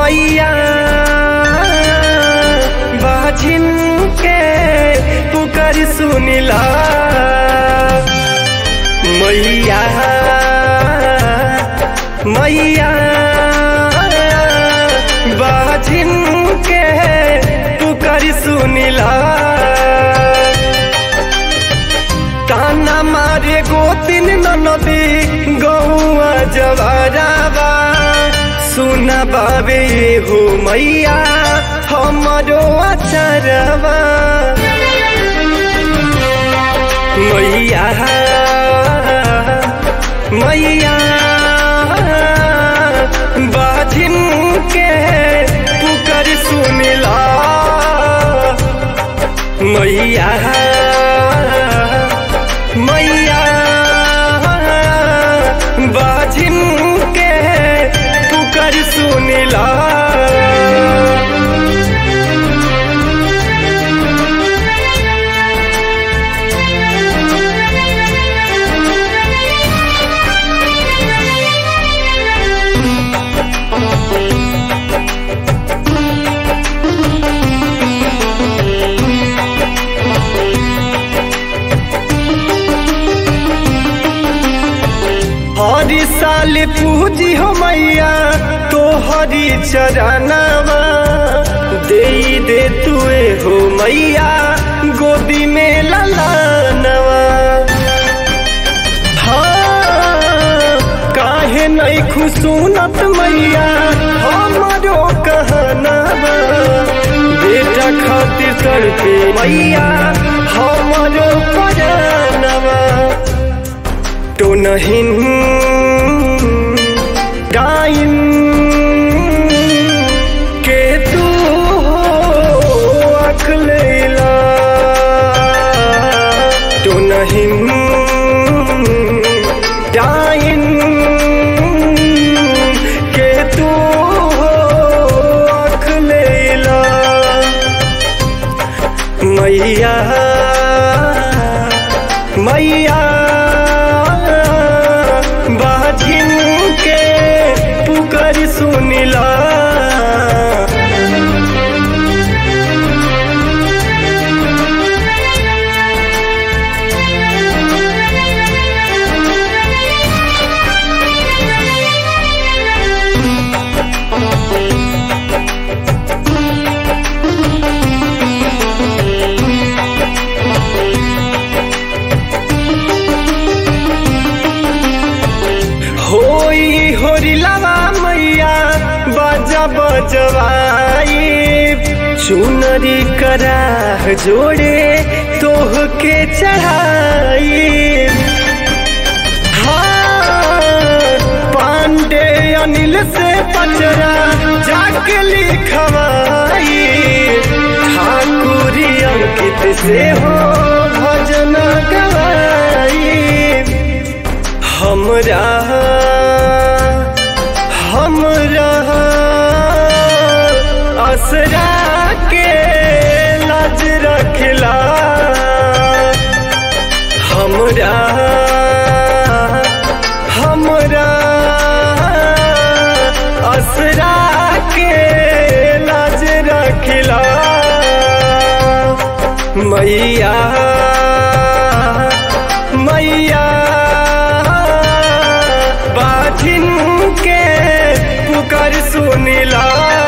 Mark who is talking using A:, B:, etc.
A: मैया बाजिन के पुकार सुनिला मैया मैया बाजिन के पुकार सुनिला ताना मारे गोतिन नदी गौआ जवाराबा सुना बाबे हो मैया हमरो अचरवा मैया मैया बाजिन के पुकार सुनिला मैया मैया बाजिन के पुकार सुनिला हरी साल पूजी हो मैया तो हरी चरनवा दे दे तुए हो मैया गोदी में ललानवा हाँ काहे नहीं खुशूनत मैया हमारो कहनावा बेटा खातिर कर पे मैया हमारो परानवा तो नहीं गाइन के तू हो अखलेला तो नहीं गाइन के तू हो अखलेला मैया मैया बाजिन के पुकार सुनिला होई होरी लावा मैया बाजा बजवाई चुनरी करा जोड़े तोह के चढ़ाई हाँ, पांडे अनिल से पचरा जाके लिखवाई ठाकुरी अंकित से हो भजन गवाई हमरा हमरा असरा के लाज रखला हमरा हमरा असरा के लाज रखला मैया मैया बाजिन के पुकार सुनिला